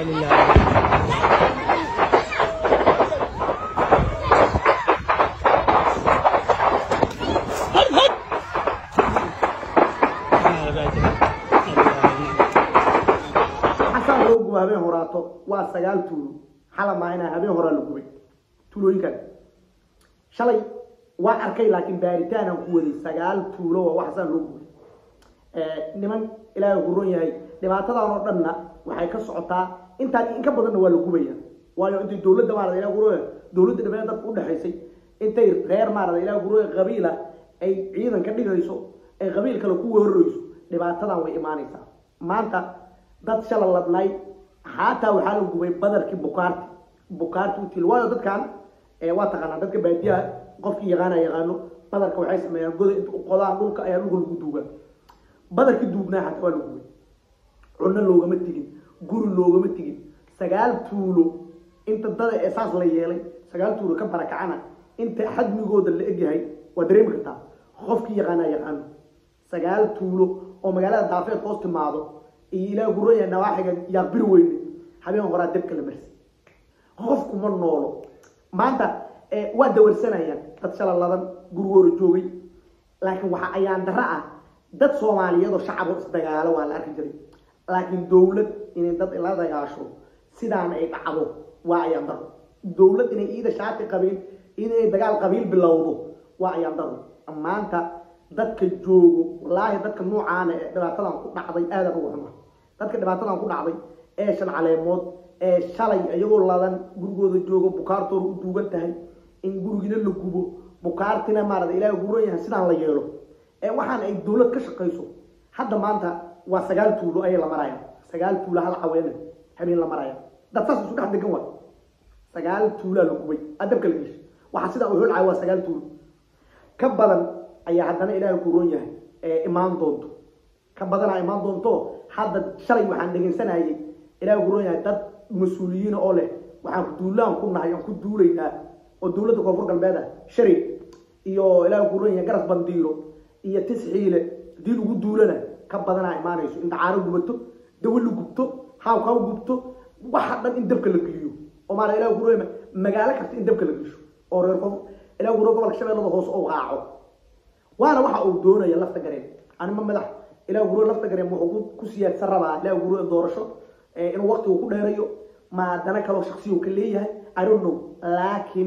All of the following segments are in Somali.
inaa lilahi xasaan loo gubo habeen horaato waa sagaal tuulo xala maahina habeen horaa la gubay tuulooyinkan shalay waa arkay laakiin baaritaanaan ku waday sagaal tuulo waa wax xasaan loo gubay niman ilaahay ku ron yahay dhibaatadan oo dhanna waxay ka socotaa intaan in ka badanna waa la gubaya waayo intay dowladda maarada ilahay ku ron yahay dowladda dhammaan dadka udhexaysay intay reer maarada ilahay ku ron yahay qabiila ay ciidan ka dhigayso ay qabiil kale ku weerarayso dhibaatadan way imaanaysaa maanta dad shala ladnay xaataa waxaa la gubay badarkii bukaarti bukaarti util waayo dadkan waa taqaanaa dadka baadiyaha qofkii yaqaana yaqaano badarka waxay sameeyaan goda inta u qodaan dhulka ayaa dhulka lagu duugaa badarkii duubnaa xataa waa la gubay cunno loogama tegin guri loogama tegin sagaal tuulo inta dada ee saas la yeelay sagaal tuulo ka barakacana inta xadmigooda la egyahay waa dareemi kartaa qofkii yaqaana yaqaano sagaal tuulo oo magaalada daafeed hoos timaado iyo ilaah guraya nawaaxiga yaa bir weyne habeen horaa dabka la marsi qofku ma noolo maanta waa dawarsanayaan dad shala ladan gurigooda joogay laakiin waxa ayaan daro ah dad soomaaliyeed oo shacabo isdagaalo waa la arki jiray laakiin dowlad inay dad la dagaasho sidaana ay dhacdo waa ayaan daro dowlad inay iida shaati qabiil inay dagaal qabiil bilowdo waa ayaan daro maanta dadka joogo wallaahi dadka noocaana ee dhibaatadan ku dhacday aadan ugu xuma dadka dhibaatadan ku dhacday ee shan caleemood ee shalay iyagoo ladan gurigooda joogo bukaartooda u duugan tahay in gurigina la gubo bukaartina maarada ilaahay guran yahay sidaan la yeelo ee waxaan ay dowlad ka shaqayso hadda maanta waa sagaal tuulo ayay la maraya sagaal tuulo hal caweene habeen la maraya dad saas isu dhex degan waa sagaal tuulaa la gubay adabka la geshay waxaa sidaa u holcaya waa sagaal tuulo ka badan ayaa haddana ilaahay ku ron yahay ee imaan doonto ka badanaa imaan doonto hadda shalay waxaan dhegaysanayay ilaahay ku ron yahay dad mas-uuliyiina oo leh waxaan duulaan ku nahay aan ku duulaynaa oo dowladda koonfur galbeed ah shari iyo ilaahay ku ron yahay garas bandiiro iyo tisxiile hadii lagu duulana ka badanaa imaanayso in dacaaro gubato dawo la gubto haawkaa gubto waxa dhan in dabka la geliyo oo maala ilahay ku ron yahay magaalo kasta in dabka la gesho oo reer koonfur ilahay ku ron gobolka shabeellada hoose oo raaco waana waxa uu doonaya lafta gareen anima madax ilaa guro lafta gareen wuxuu ku siyaadsan rabaa ilaa guro doorasho inuu waqtigu ku dheerayo maadana kaloo shaksiyu ka leeyahay i don't know laakiin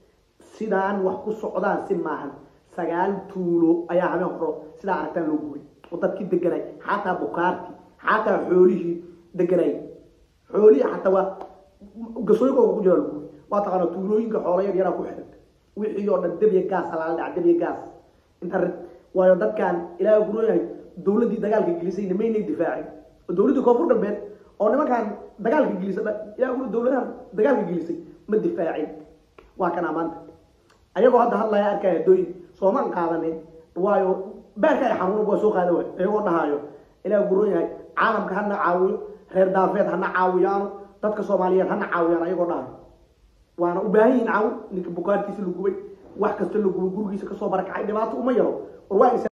sidaan wax ku socdaan si maahan sagaal tuulo ayaa habeen horo sidaa aragtaan loo gubay oo dadkii deganay xataa bukaarti xataa xoolihii deganay xoolihii xataa waa gasooyinkooga ku jira lagubay waa taqaana tuulooyinka xoola yar yaraa ku xiran wixii oo dhan debya gaas alaala dhaca debya gaas internet waayo dadkan ilaahay ku yahay dowladdii dagaalka gelisay nimaynay difaacin oo dowladdii koonfur galbeed oo nimankan dagaalka gelisa ilaahay ku dowladahan dagaalka gelisay ma difaacin waa kana maanta ayagoo hadda hadlaya arkaya dooyin soomaan qaadanin waayo beerka ay xanuun waa soo qaada waay ayagoo dhahaayo ilaahay ku yahay caalamka hana caawiyo reer daafeed hana caawiyaano dadka soomaaliyeed hana caawiyaan ayagoo dhahayo waana u baahan yihin caawin ninka bukaarkiisa la gubay wax kasta la gubay gurigiisa kasoo barakacay dhibaato uma yaro war waa